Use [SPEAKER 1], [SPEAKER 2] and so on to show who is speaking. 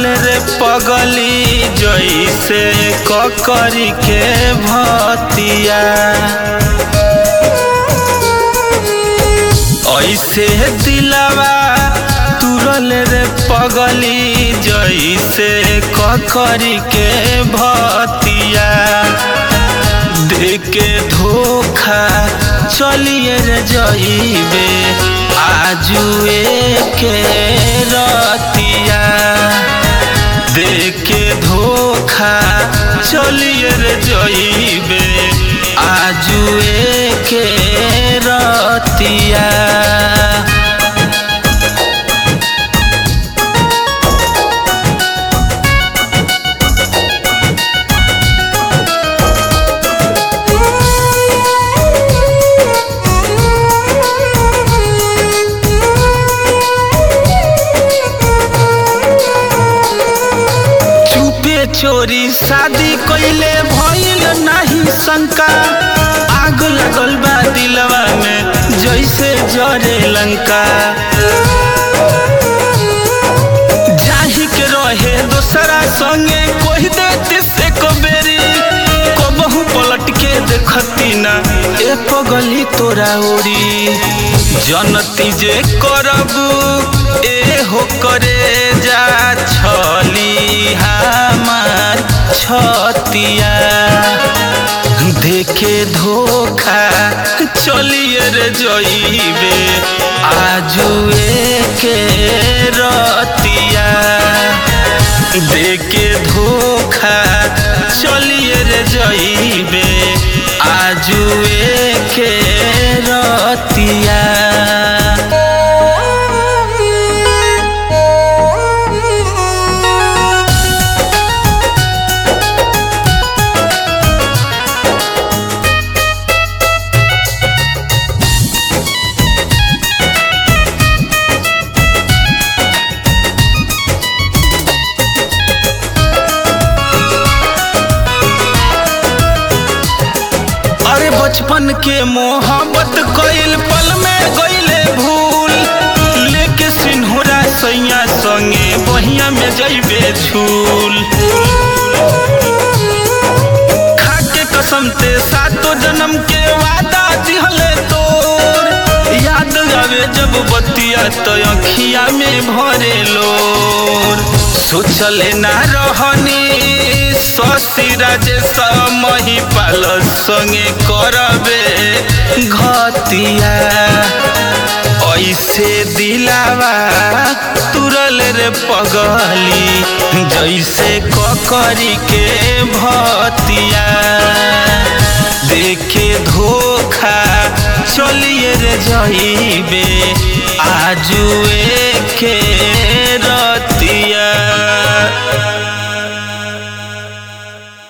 [SPEAKER 1] तुरल रे पगली जैसे ककरी के भतिया ऐसे दिलवा तुरल रे पगली जैसे ककरी के भतिया देके धोखा चलिए रे जइबे आजुए के रतिया देके धोखा चलिए रे जइबे आजुए के रतिया चुपे चोरी शादी कइले भइल नाही शंका आग लगल बा दिलवा में जैसे जरे लंका जाही के रहे दोसरा संगे कोई देती से कबेरी कबहू पलट के देखती ना ए पगली तोरा ओरी जनती जे करबू ए हो करे जा छली हमार छतिया देखे धोखा चलिए रे जइबे आजुए के रतिया देखे धोखा चलिए रे जइबे आजुए के रतिया अरे बचपन के मोहब्बत कइल पल में गइले भूल लेके सिन्होरा सैया संगे बहिया में जइबे झूल खाके कसम ते सातो जन्म के वादा दिहले तोर याद आवे जब बतिया तो अखिया में भरे लोर सोचले ना रहनी शशि राजेश मही पाल संगे करबे घतिया ऐसे दिलावा तुरल रे पगली जैसे ककरी के भतिया देखे धोखा चलिए रे जइबे आजुए